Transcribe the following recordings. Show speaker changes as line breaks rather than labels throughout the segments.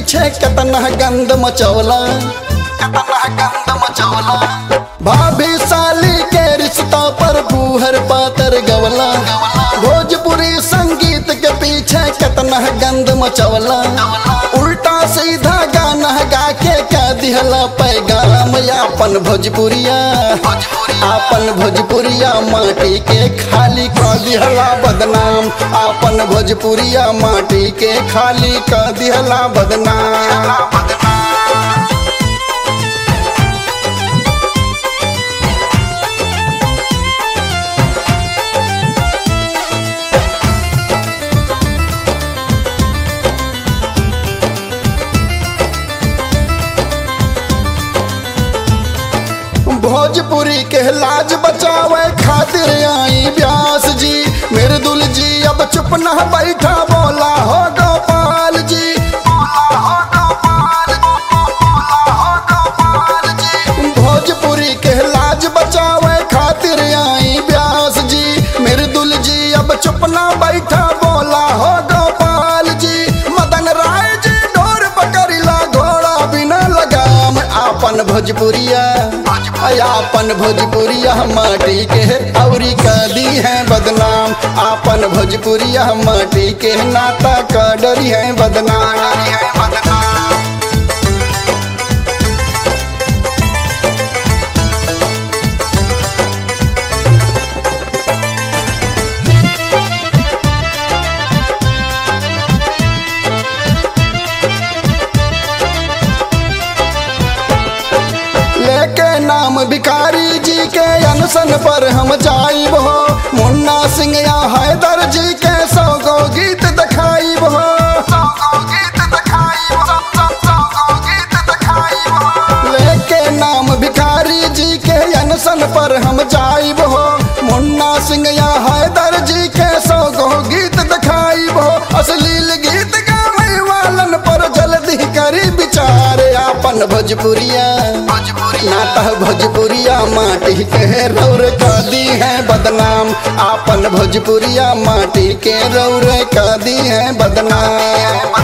पीछे कितना गंद मचौला कितना गंद मचौला भाभी साली के रिश्ता पर बूहर पातर गवला भोजपुरी संगीत के पीछे कितना गंद मचौला उल्टा सीधा गाना गा के क्या दिहला पैगाम अपन भोजपुरिया अपन भोजपुरिया माटी के खाली का दिहला बदनाम अपन भोजपुरिया माटी के खाली का दिहला बदनाम भोजपुरी के लाज बचावे खातिर आई व्यास जी मेरे दुल जी अब चुप न बैठा बोला हो गोपाल जी बोला हो गोपाल बोला हो गोपाल जी भोजपुरी के लाज बचावे खातिर आई व्यास जी मेरे दुल जी अब चुप न बैठा बोला हो गोपाल जी मदन राय जी ढोर पकड़िला घोड़ा बिना लगाम आपन भोजपुरिया आपन भोजपुरिया माटी के औरी कदी है बदनाम आपन भोजपुरिया माटी के नाता का डरी है बदनाम लेके नाम भिखारी जी के अनशन पर हम जाइब हो मुन्ना सिंह या हैदर जी के सौ गो गीत दिखाइब हो लेके नाम भिखारी जी के अनशन पर हम जाइब हो मुन्ना सिंह या हैदर जी के सौ गो गीत दिखाइब हो अश्लील गीत गावे वालन पर जल्दी करी विचार आपन भोजपुरिया नाता भोजपुरिया माटी के रौर का दी है बदनाम आपन भोजपुरिया माटी के रौर का दी है बदनाम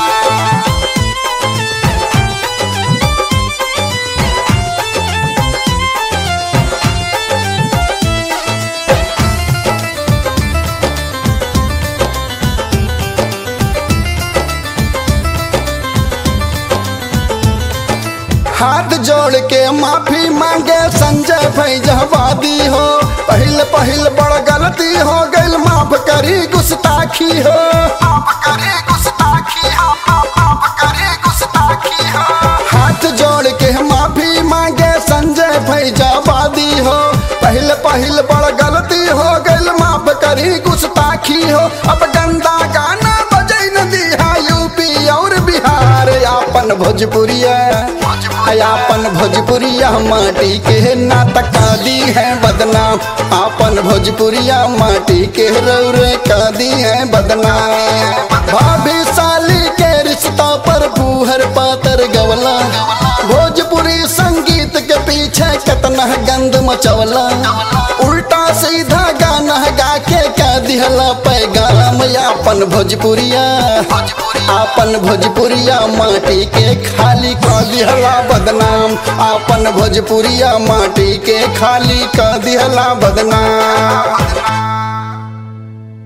हाथ जोड़ के माफी मांगे संजय फैजवादी हो पहिल पहिल बड़ गलती हो गइल माफ करी गुस्ताखी हो माफ करी गुस्ताखी हो माफ करी गुस्ताखी हो हाथ जोड़ के माफी मांगे संजय फैजवादी हो पहिल पहिल बड़ गलती हो गइल माफ करी गुस्ताखी हो अब गंदा गाना बजै न दिहा यूपी और बिहार आपन भोजपुरिया आपन भोजपुरिया माटी के नाटका दी है बदनाम आपन भोजपुरिया माटी के रौरे का दी है बदनाम भाभी साली के रिश्ता पर बूहर पातर गवला भोजपुरी संगीत के पीछे कितना गंद मचवला उल्टा सीधा गाना गा के क्या दिहला पैगाम आपन भोजपुरिया आपन भोजपुरिया माटी के खाली का दिहला बदनाम आपन भोजपुरिया माटी के खाली का दिहला बदनाम